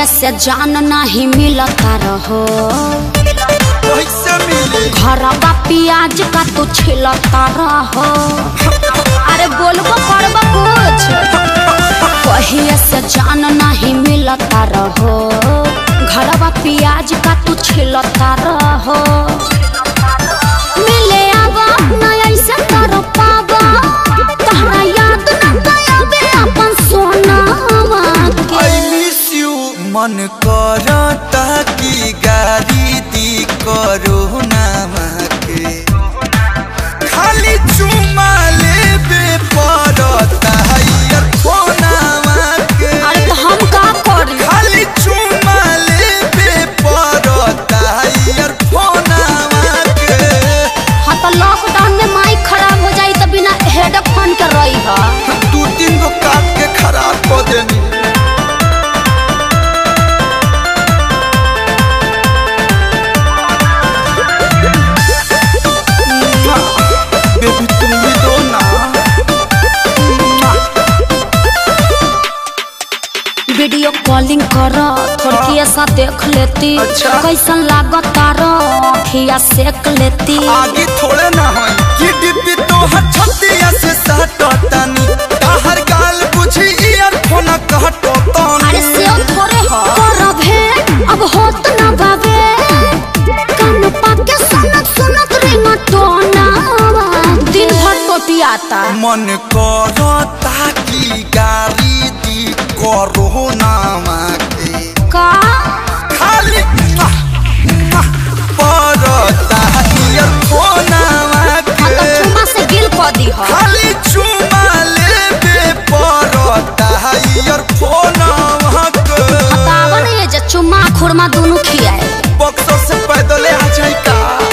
कहिए से जान नहीं मिलता रहो कैसे मिली घरवा प्याज का तू छिलता रहो अरे बोलबो करबो कुछ कहिए से जान नहीं मिलता रहो घरवा प्याज का तू छिलता रहो मिले आवा ना ऐसे कर पावा तहरा याद ना गयाबे अपन सोनावा के आई मिस यू मन करता कि गाड़ी दी करो नामा के खाली चुमा लेबे पड़ता है फोनामा के अरे तो हम का करी खाली चुमा लेबे पड़ता है फोनामा के हाँ तो लॉकडाउन में माइक खराब हो जाई तो बिना हेडफोन के रही है दू तीन गो काट के खराब कर देनी बेबी तुम भी दो ना वीडियो कॉलिंग कर थोड़ी ऐसा देख लेती अच्छा। कैसन लागत तारो अखिया सेक लेती आगे थोड़े ना है कि डिब्बी तो छतिया से सटतानी ताहर गाल बुझी ईयरफोन कहटतानी अरे से थोड़े हो करब है अब होत ना बाबे कान पाके सुनत सुनत रिंग टोना दिन भर टोटियाता मन करता कि गाड़ी दी करो नामा के का खाली मुआ, मुआ, पड़ता ईयरफोनवा हाँ तो के चुमा से गिल कर दी हो खाली चुमा लेबे पड़ता ईयरफोनवा के बतावन ये जे चुम्मा खुरमा दोनों खियाए बक्सर से पैदल आ जाई का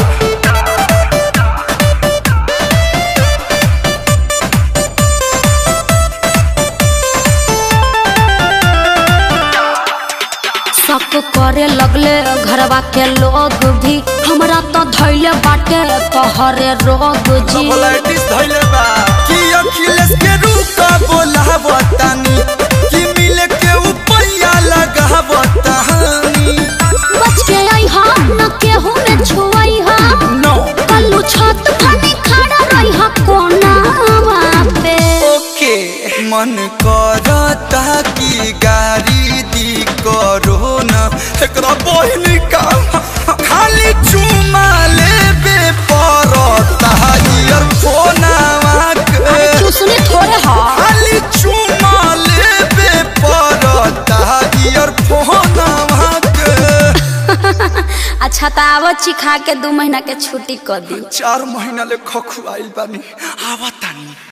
शक करे लगले घरवा के लोग भी हमरा तो धैले बाटे तोहरे रोग जी कोलाइटिस धइले बा कि अखिलेश के रूका बोलावतानी कि मिले के उपैया लगावतानी बच के आई हा न केहू में छुआई हा नो कल्लू छत फनी खड़ा रही हा कोनावा पे ओके मन करता कि गाड़ी दी करो ना एकरा बहिन का खाली चुमा लेबे पड़ता ईयरफोनवा अरे के चूसनी थोड़े हा खाली चुमा लेबे पड़ता ईयरफोनवा के अच्छा तो आवो चिखा के दू महीना के छुट्टी कर दी चार महीना ले खखुआइल बानी आवतानी